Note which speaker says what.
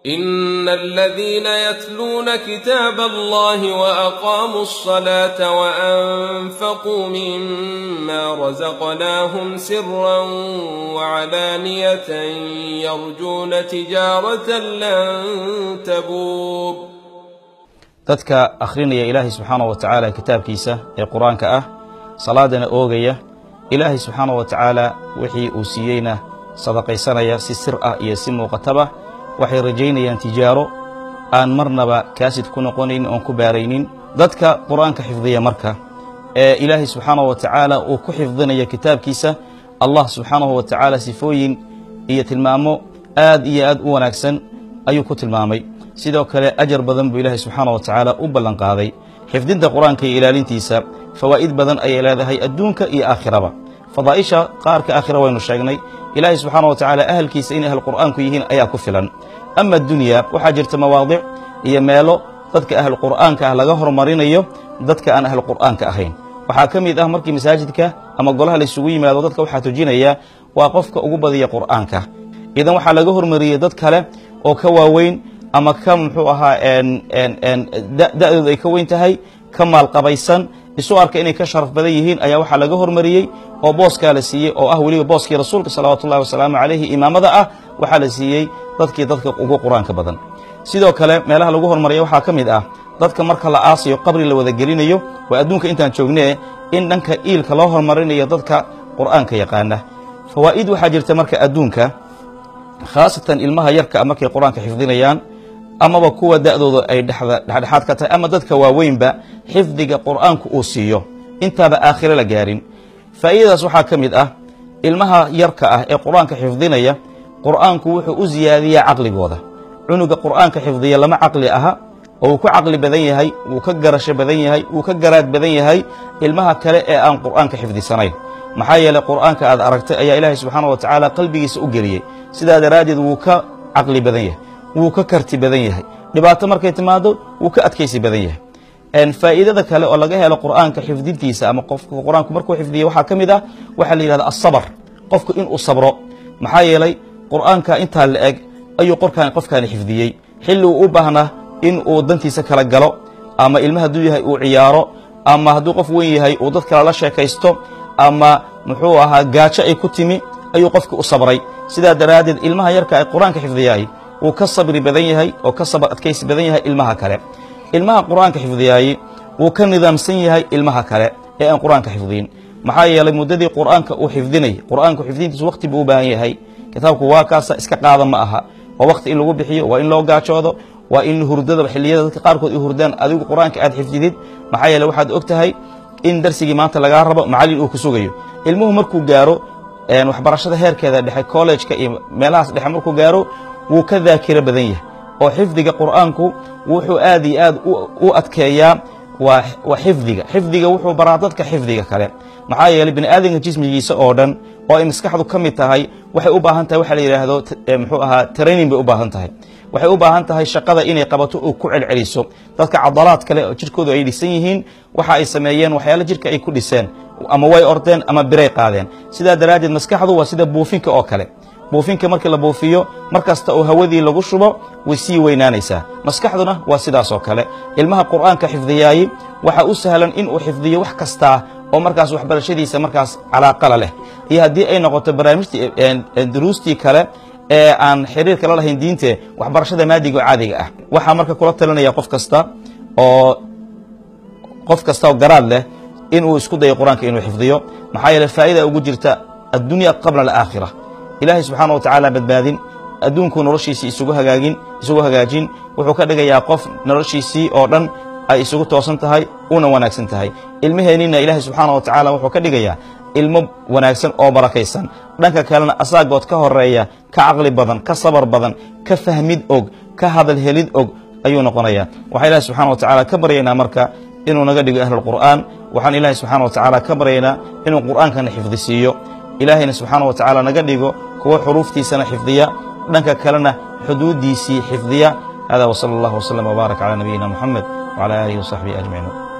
Speaker 1: إن الذين يتلون كتاب الله وأقاموا الصلاة وأنفقوا مما رزقناهم سرا وعلانية يرجون تجارة لن تبور
Speaker 2: dadka akhrinaya ilaahay subxaana wa tacaala kitaabkiisa ee qur-aanka ah salaadana oogaya ilaahay subxaana wa tacaala wixii uu siiyeyna sadaqaysanaya si sir ah iyo si muuqataba waxay rajaynayaan tijaaro aan marnaba kaasid ku noqonayn oon ku baaraynin dadka qur-aanka xifdiya marka ee ilaahay subxaanahu wa tacaala uu ku xifdinaya kitaabkiisa allah subxaanahu wa tacaala sifooyin iyo tilmaamo aad iyo aad u wanaagsan ayuu ku tilmaamay sidoo kale ajar badan buu ilaahay subxaanah wa tacaala u ballanqaaday xifdinta qur-aanka iyo ilaalintiisa fawaa'id badan ayay leedahay adduunka iyo aakhiraba fadaa'isha qaarka aakhira waynu sheegnay ilaahay subxaana wa tacaala ahalkiisa inay ahl qur'aanku yihiin ayaa ku filan ama addunya waxaa jirta mawaadic iyo meelo dadka ahlu qur'aanka ah laga hormarinayo dadka aan ahlu qur'aanka ahayn waxaa ka mid ah markii masaajidka ama golaha laysugu yimaado dadka waxaa tujinaya waa qofka ugu badiya qur'aanka idan waxaa laga hormariyey dad kale oo ka waaweyn ama ka muxuu ahaa da'dooda ay ka weyn tahay ka maalqabaysan isu arka inay ka sharaf badan yihiin ayaa waxaa laga hormariyey oo booskaa la siiyey oo ah weliba booskii rasuulka salawaatu ullahi wasalaamu calayhi imaamada ah waxaa la siiyey dadkii dadka ugu qur-aanka badan sidoo kale meelaha lagu hormaraya waxaa ka mid ah dadka marka la aasayo qabri la wada gelinayo waa adduunka intaan joognee in dhanka iilka loo hormarinayo dadka qur'aanka yaqaana fawaa'id waxaa jirta marka adduunka khaasatan ilmaha yarka markay qur-aanka xifdinayaan amaba kuwa da'dooda ay dhexdhexaad ka tahay ama dadka waaweynba xifdiga qur'aanku uu siiyo intaaba aakhiro la gaarin faa'iidadaas waxaa ka mid ah ilmaha yarka ah ee qur'aanka xifdinaya qur'aanku wuxuu u siyaadiyaa caqligooda cunuga qur'aanka xifdiya lama caqli aha oo wuu ku caqli badan yahay wuu ka garasho badan yahay wuu ka garaad badan yahay ilmaha kale ee aan qur'aanka xifdisanayn maxaa yeeley qur'aanka aad aragtay ayaa ilaahay subxaana wa tacaala qalbigiisa u geliyey sidaa daraaddeed wuu ka caqli badan yahay wuu ka karti badan yahay dhibaato markay timaado wuu ka adkaysi badan yahay faa'iidada kale oo laga helo qur'aanka xifdintiisa ama qofka qur'aanku markuu xifdiya waxaa ka mid ah waxaa la yidhahda asabar qofku inuu sabro maxaa yeelay qur'aanka intaa la eg ayuu qorkaan qofkaani xifdiyey xilli uu u baahnaa in uu dantiisa kala galo ama ilma hadduu yahay uu ciyaaro ama hadduu qof weyn yahay uu dad kale la sheekaysto ama muxuu ahaa gaajo ay ku timi ayuu qofki u sabray sidaa daraaddeed ilmaha yarka ay qur-aanka xifdiyaay wuu ka sabri badan yahay oo ka sabar adkaysi badan yahay ilmaha kale ilmaha qur'aanka xifdiyaayey wuu ka nidaamsan yahay ilmaha kale ee aan qur'aanka xifdiyin maxaa yeelay muddadii qur'aanka uu xifdinay qur'aanku xifdintiisu wakhti buu u baahan yahay kitaabku waa kaasa iska qaada ma aha waa wakhti in lagu bixiyo waa in loo gaajoodo waa in hurdada xilliyada dadka qaarkood ay hurdaan adigu qur'aanka aad xifdidid maxaa yeele waxaad og tahay in darsigii maanta lagaa rabo macallin uu ku sugayo ilmuhu markuu gaaro waxbarashada heerkeeda dhexe kollejka iyo meelahaas dhexe markuu gaaro wuu ka daakiro badan yahay oo xifdiga qur'aanku wuxuu aad iyo aad u adkeeyaa waa xifdiga xifdiga wuxuu baraa dadka xifdiga kale maxaa yeeley bini aadamka jismigiisa oo dhan oo ay maskaxdu ka mid tahay waxay u baahan tahay waxa la yidhaahdo muxuu ahaa training bay u baahan tahay waxay u baahan tahay shaqada inay qabato oo ku celceliso dadka cadalaad kale oo jirkoodu ay dhisan yihiin waxa ay sameeyeen waxyaala jirka ay ku dhiseen ama way ordeen ama biray qaadeen sidaa daraaddeed maskaxdu waa sida buufinka oo kale buufinka markii la buufiyo mar kasta oo hawadii lagu shubo way sii weynaanaysaa maskaxduna waa sidaas oo kale ilmaha qur'aanka xifdiyaayey waxa u sahlan inuu xifdiyo wax kastaa oo markaas waxbarashadiisa markaas calaaqala leh iyo haddii ay noqoto barnaamijtii duruustii kale ee aan xiriirka la lahayn diinte waxbarashada maadiga oo caadiga ah waxaa marka kula talinaya qof kasta oo qof kasta oo garaad leh inuu isku dayo qur-aanka inuu xifdiyo maxaa yeele faa'ida ugu jirta addunya qabla alaakhira ilaahay subxaana wa tacaala badbaadin adduunkuu noloshiisii isugu hagaagin isugu hagaajin wuxuu ka dhigayaa qof noloshiisii oo dhan ay isugu toosan tahay una wanaagsan tahay ilmaheenninna ilaahay subxaana wa tacaala wuxuu ka dhigayaa ilmo wanaagsan oo barakaysan dhanka kalena asaagood ka horeeya ka caqli badan ka sabar badan ka fahmid og ka hadal helid og ayuu noqonayaa waxaa ilahi subxana wa tacaala ka baryaynaa marka inuu naga dhigo ahlulqur'aan waxaan ilaahay subxana wa tacaala ka baryaynaa inuu qur'aankana xifdisiiyo ilaahayna subxaana wa tacaala naga dhigo kuwo xuruuftiisana xifdiya dhanka kalena xuduuddiisii xifdiya hada wsala allah wslm wbaarak calى nabiyina muxamed wcalى aalihi wasaxbihi ajmaciin